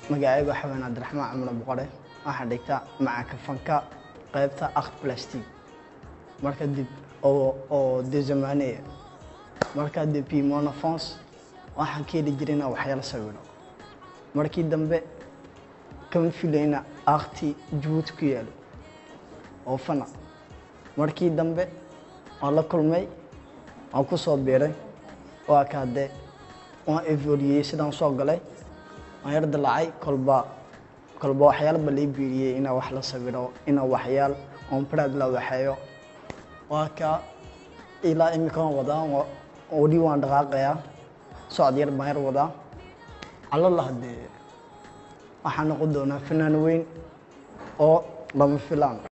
magacaygu xaween cabdiraxmaan cumar boqore waxaan dhigtaa macanka fanka qaybta art plastic marka dib oo oo de zamaneya marka depuis mon enfance waxaan ka heli jiray inaan waxyaalo sawiro markii dambe kama filayna arti jabuuti ku yaalo oo fana markii dambe waan la kulmay waan ku soo biiray waa ka haddee waan evoliyey sidaan soo galay waan yar dalaacay kolba kolba waxyaalo ba lai biiriyey inaa wax la sawiro inaa waxyaal oon brad la waxeeyo waa ka ilaa imika waan wadaa weli waan dhaqaaqayaa socod yar baan yar wadaa calala haddee waxaa noqon doonaa fanaan weyn oo lama filaan